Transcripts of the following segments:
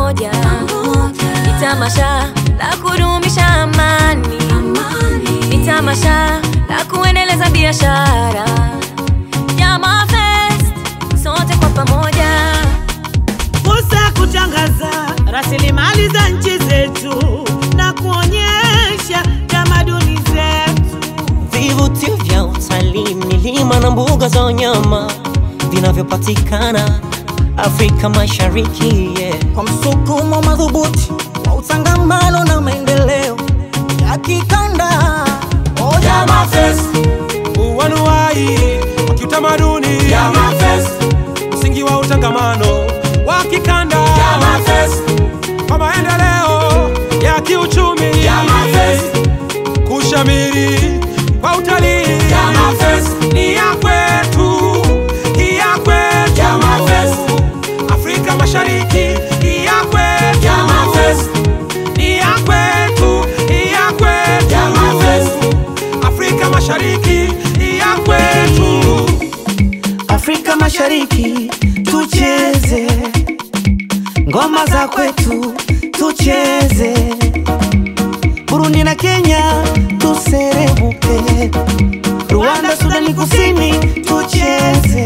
pamoja, ni tamasha la kudumisha amani, ni tamasha la kuendeleza biashara. Jamaa Fest, sote kwa pamoja. fursa ya kutangaza rasilimali za nchi zetu na kuonyesha tamaduni zetu. Vivutio vya utalii, milima na mbuga za wanyama vinavyopatikana Afrika Mashariki yeah. kwa msukumo madhubuti wa utangamano na maendeleo ya kikanda. Oh, Jamaa Fest, uanuai wa kiutamaduni Jamaa Fest, msingi wa utangamano wa kikanda Jamaa Fest, kwa maendeleo ya kiuchumi Jamaa Fest, kushamiri kwa utalii Jamaa Fest, ni ya kwetu, ni ya kwetu Jamaa Fest, Afrika Mashariki ni ya kwetu Jamaa Fest, ni ya kwetu, ni ya kwetu Jamaa Fest, Afrika Mashariki ni ya kwetu Afrika Mashariki tucheze ngoma za kwetu, tucheze Burundi na Kenya tuserebuke, Rwanda, Sudani Kusini tucheze,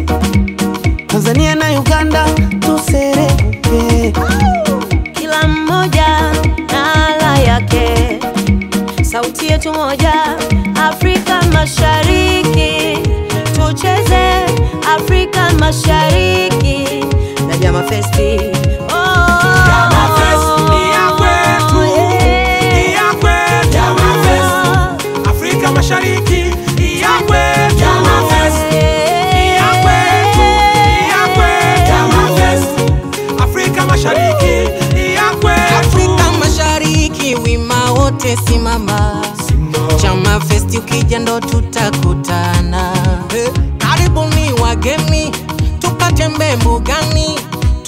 Tanzania na Uganda tuserebuke. kila mmoja na ala yake, sauti yetu moja, Afrika Mashariki, tucheze Afrika Mashariki na Jamaa Festi. Oh, Jamaa Fest ni ya kwetu, ni ya kwetu Jamaa Fest, Afrika Mashariki ni ya kwetu Jamaa Fest, ni ya kwetu, ni ya kwetu Jamaa Fest, Afrika Mashariki ni ya kwetu Afrika Mashariki, wima wote simama. Chama Festi ukija ndo tutakutana. Eh, Karibuni wageni, tukatembee mbugani,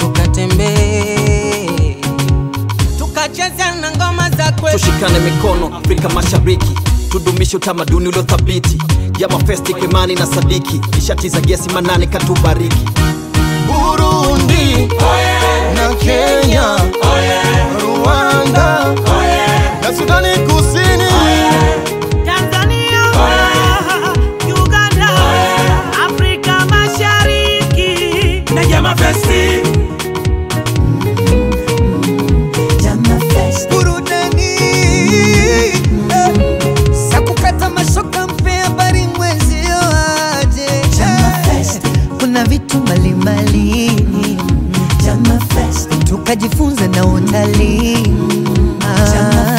tukatembee tukacheza na ngoma za kwetu. tushikane mikono Afrika Mashariki, tudumishe utamaduni uliothabiti. Jama Festi kwa imani na sadiki, nishati za gesi manane katubariki. Burundi na Kenya, Rwanda na Sudani Kusini. Tanzania, Uganda, Afrika Mashariki na Jamaa Festi. burudani eh, sakukata mashoka mpe habari mwezio aje kuna vitu mbalimbali tukajifunza na utalii Ah.